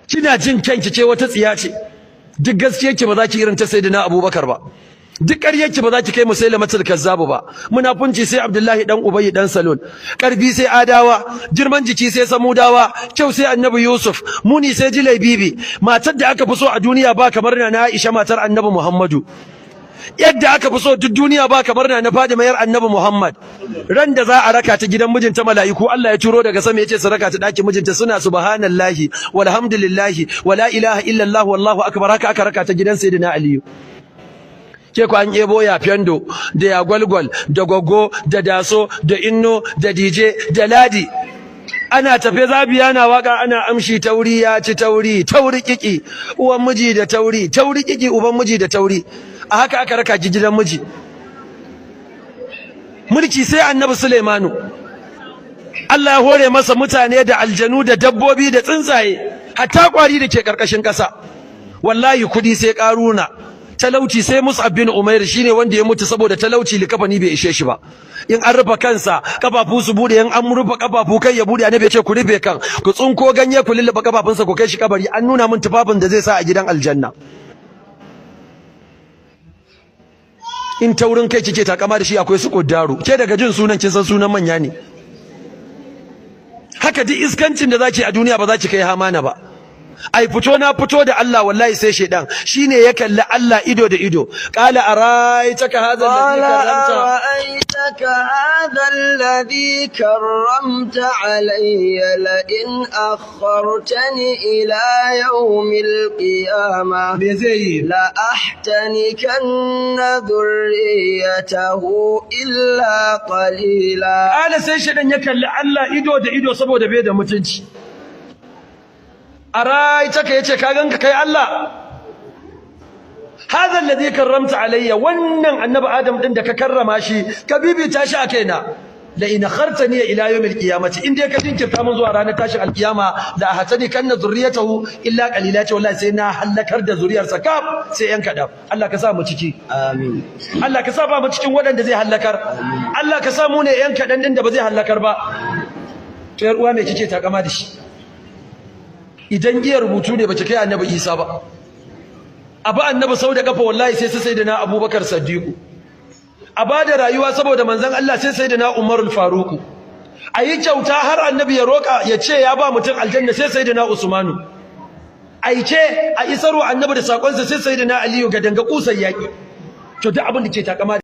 kina jin kanki ce wata tsiya ce duk gaskiyarki ba za ki irin ta sayyidina abubakar ba duk ƙaryarki ba za ki kai musailamatul kazzabu ba munafunci sai abdullahi dan ubayy dan salul karfi sai adawa girman jiki sai samudawa kyau sai annabi yusuf muni sai jilai bibi matar da aka fi so a duniya ba kamar na aisha matar annabi muhammadu yadda aka fi so duk duniya ba kamar na Fadima yar Annabi Muhammad ran da za a raka ta gidan mijinta mala'iku Allah ya turo daga sama yace su raka ta daki mijinta suna subhanallahi walhamdulillahi wala ilaha illallah wallahu akbar haka aka raka ta gidan sayyidina Aliyu ke ku an ebo ya fendo da ya gwalgwal da goggo da daso da inno da dj da ladi ana tafe zabiya na waka ana amshi tauri ya ci tauri tauri kiki uwan miji da tauri tauri kiki uban miji da tauri a haka aka raka ki gidan miji mulki sai annabi Sulaimanu Allah ya hore masa mutane da aljanu da dabbobi da tsuntsaye hatta kwari da ke karkashin kasa wallahi kudi sai karuna talauci sai Mus'ab bin Umair shine wanda ya mutu saboda talauci likafani bai ishe shi ba in an rufe kansa kafafu su bude in an rufe kafafu kai ya bude annabi ya ce ku rufe kan ku tsunko ganye ku lulluɓe kafafunsa ku kai shi kabari an nuna min tufafin da zai sa a gidan aljanna in taurin kai kike takama da shi akwai su koddaru ke daga jin sunan kin san sunan manya ne haka duk iskancin da zaki a duniya ba za ki kai hamana ba ai fito na fito da Allah wallahi sai shedan shine ya kalli Allah ido da ido qala araitaka hadha alladhi أرأيتك هذا الذي كرمت علي لئن أخرتني إلى يوم القيامة me zai yi لأحتنكن ذريته إلا قليلا Ala sai shedan ya kalli Allah ido da ido saboda bai da mutunci araitaka yace ka ganka kai Allah hadha alladhi karramta alayya wannan annabi adam din da ka karrama shi ka bibita shi a kaina la in akhartani ila yawm alqiyamati in dai ka jinkirta mun zuwa ranar tashin alqiyama la ahatani kanna zurriyatahu illa qalila ce wallahi sai na halakar da zuriyarsa kaf sai yan kadan Allah ka sa mu ciki آمين Allah ka sa ba mu cikin waɗanda zai halakar Allah ka sa mu ne yan kadan din da ba zai halakar ba to yar uwa me kike takama da shi idan iya rubutu ne bace kai annabi Isa ba abu annabi sau da kafa wallahi sai sai da na Abubakar Siddiq a bada rayuwa saboda manzon Allah sai sai da na Umarul Faruq ayi kyauta har annabi ya roka ya ce ya ba mutum aljanna sai sai da na Usmanu aike a isarwa annabi da sakonsa sai sai da na Aliyu ga danga kusan yaki to duk abin da ke takama